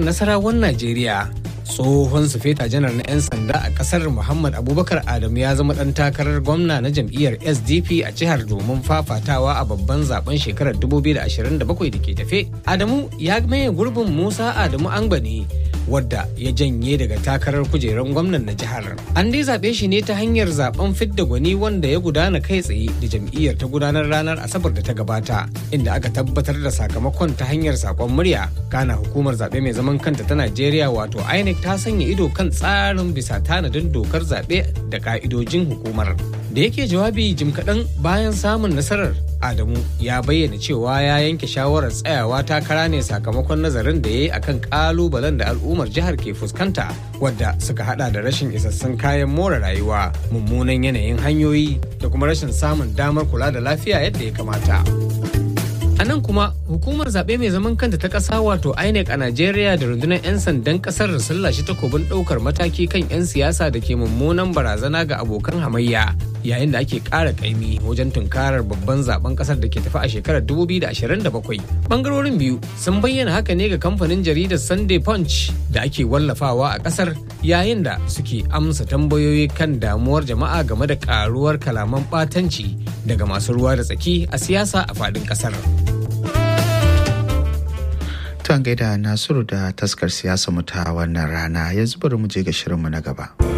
nasarawan Najeriya tsohon sufeta janar na 'yan sanda a kasar muhammad abubakar adamu ya zama dan takarar gwamna na jam'iyyar sdp a jihar domin fafatawa a babban zaben shekarar 2027 da ke tafe adamu ya maye gurbin musa adamu angbani wadda ya janye daga takarar kujerar gwamnan na jihar an dai zaɓe shi ne ta hanyar zaben fidda gwani wanda ya gudana kai tsaye da jam'iyyar ta gudanar ranar asabar da ta gabata inda aka tabbatar da sakamakon ta hanyar sakon murya kana hukumar zaɓe mai zaman kanta ta najeriya wato inec ta sanya ido kan tsarin bisa tanadin dokar zaɓe da ka'idojin hukumar da yake jawabi jim kaɗan bayan samun nasarar adamu ya bayyana cewa ya yanke shawarar tsayawa takara ne sakamakon nazarin da ya yi akan kalubalen da al'ummar jihar ke fuskanta wadda suka hada da rashin isassun kayan more rayuwa mummunan yanayin hanyoyi da kuma rashin samun damar kula da lafiya yadda ya kamata. A nan kuma hukumar zaɓe mai zaman kanta ta ƙasa wato INEC a Najeriya da rundunar 'yan sandan ƙasar sun lashe takobin ɗaukar mataki kan 'yan siyasa da ke mummunan barazana ga abokan hamayya yayin da ake ƙara ƙaimi wajen tunkarar babban zaben ƙasar da ke tafi a shekarar 2027. Bangarorin biyu sun bayyana haka ne ga kamfanin jaridar Sunday Punch da ake wallafawa a ƙasar yayin da suke amsa tambayoyi kan damuwar jama'a game da ƙaruwar kalaman ɓatanci daga masu ruwa da tsaki a siyasa a faɗin ƙasar. Tuwan gaida Nasiru da taskar siyasa mu ta wannan rana yanzu bari mu je ga shirinmu na gaba.